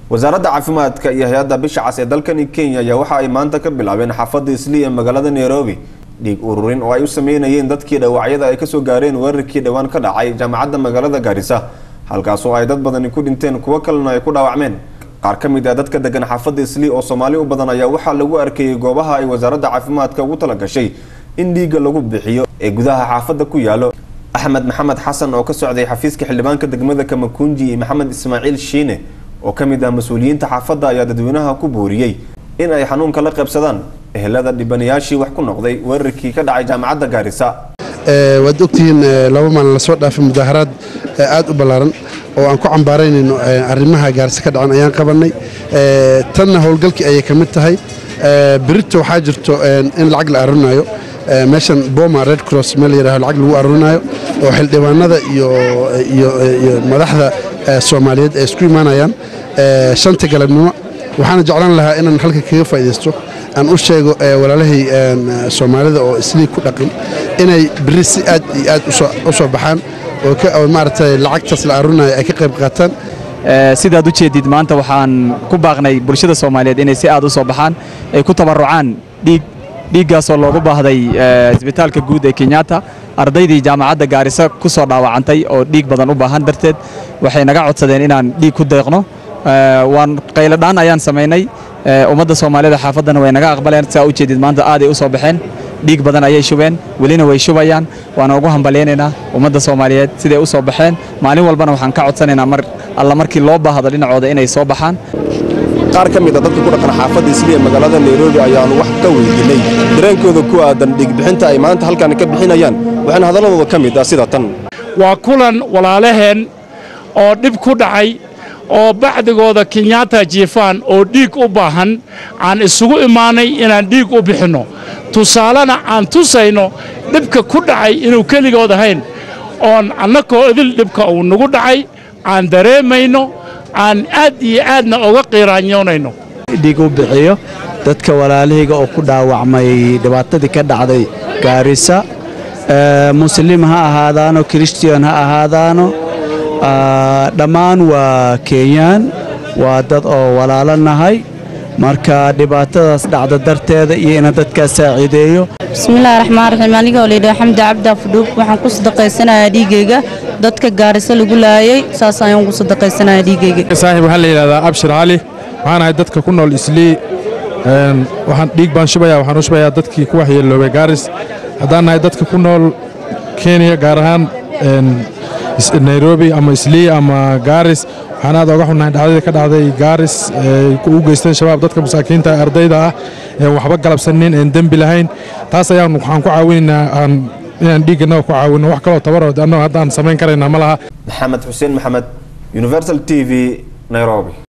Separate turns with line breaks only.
wasaaradda caafimaadka iyo hay-adda bisha cas ee dalkani kenya ayaa waxa ay maanta ka bilaabeen xaafadda islii ee magaalada nairobi dhiig ururin oo ay u sameynayeen dadkii dhaawacyada ay kasoo gaareen weerarkii dhowaan ka dhacay jaamacadda magaalada gaarisa halkaasoo ay dad badani ku dhinteen kuwo kalena ay ku dhaawacmeen qaar ka mid ah dadka degan xaafadda islii oo soomaali u badan ayaa waxaa lagu arkayay goobaha ay wasaaradda caafimaadka ugu talagashay in dhiigga lagu bixiyo ee gudaha xaafadda ku yaalo axmed maxamed xasan oo ka socday xafiiska xildhibaanka degmada kamakunji iyo maxamed ismaaciil shiine oo ka mid ah mas-uuliyiinta xaafadda ayaa dadweynaha ku booriyey in ay xanuunka la qaybsadaan ehelada dhibanayaashii wax ku noqday weerarkii ka dhacay jaamacadda gaarisa
waad ogtihiin laba maalin lasoo dhaafay mudaaharaad aad u ballaaran oo aan ku cambaaraynayno arrimaha gaarisa ka dhacan ayaan qabannay tanna howlgalkii ayay ka mid tahay berito waxaa jirto in lacag la arunayo meeshan boma red cross meel yidhaho lacag lagu arurinaayo oo xildhibaanada iyo madaxda soomaaliyeed ay isku imaanayaan shanta galabnimo waxaana jeclaan lahaa inaan halka kaga faa'iidaysto aan u sheego walaalahay soomaalida oo islii ku dhaqan inay beri si aad iyo aad u soo baxaan oo maaragtay lacagtaas la arunayo ay ka qayb qaataan
sidaad u jeedid maanta waxaan ku baaqnay bulshada soomaaliyeed inay si aad u soo baxaan ay ku tabarucaan dhiig dhiiggaasoo loogu baahday isbitaalka guud ee kenyatta ardaydii jaamacadda gaarisa ku soo dhaawacantay oo dhiig badan u baahan darteed waxay naga codsadeen inaan dhiig ku deeqno waan qayladhaan ayaan samaynay ummadda soomaalida xaafaddana way naga aqbaleen saa u jeedid maanta aaday u soo baxeen dhiig badan ayay shubeen welina way shubayaan waana ugu hambalyaynaynaa ummadda soomaaliyeed siday u soo baxeen maalin walbana waxaan ka codsanaynaa mar alla markii loo baahdo dhinacooda inay soo baxaan
qaar ka mid a dadka ku dhaqan xaafadda islii ee magaalada nairobi ayaanu wax ka weydiinay dareenkooda ku aadan dhiigbixinta ay maanta halkan ka bixinayaan waxaana hadalladooda ka mid ah sida tan
waa kulan walaalaheen oo dhib ku dhacay oo bacdigooda kenyatta jiifaan oo dhiig u baahan aan isugu imaanay inaan dhiig u bixinno tusaalena aan tusayno dhibka ku dhacay inuu keligood ahayn oon annakoo idil dhibka uu nagu dhacay aan dareemayno aan aad iyo aadna oga qiiraanyoonayno
dhiig u bixiyo dadka walaalahayga oo ku dhaawacmay dhibaatadii ka dhacday gaarisa muslim ha ahaadaano kristiyan ha ahaadaano dhammaan waa kenyaan waa dad oo walaalo nahay marka dhibaatadaas dhacda darteeda iyo ina dadkaa saaciideeyo
bismillahi raxmaan raxiim anigoo layidhaha xamdi cabdi afdhuub waxaan ku sadaqaysanayaa dhiigayga dadka gaarisa lagu laayay saas ayaan ku sadaqaysanayaa dhiigayga
saaxiib waxaa la yidhahdaa abshir cali waxaan ahay dadka ku nool islii waxaan dhiig baan shubaya waxaan u shubayaa dadkii ku waxyeeloobay gaaris haddaan nahay dadka ku nool kenya gaar ahaan nairobi ama islii ama gaaris waxaan aad oga xunnahay dhacdadii ka dhacday gaaris u geysteen shabaab dadka masaakiinta ardayda ah een waxba galabsanin een dembi lahayn taas ayaan waxaan ku caawinaynaa inaan dhiigganaga ku caawino wax kaloo tabarood annago haddaan samayn karaynaa ma laha
maxamed xuseen maxamed universal t v nairobi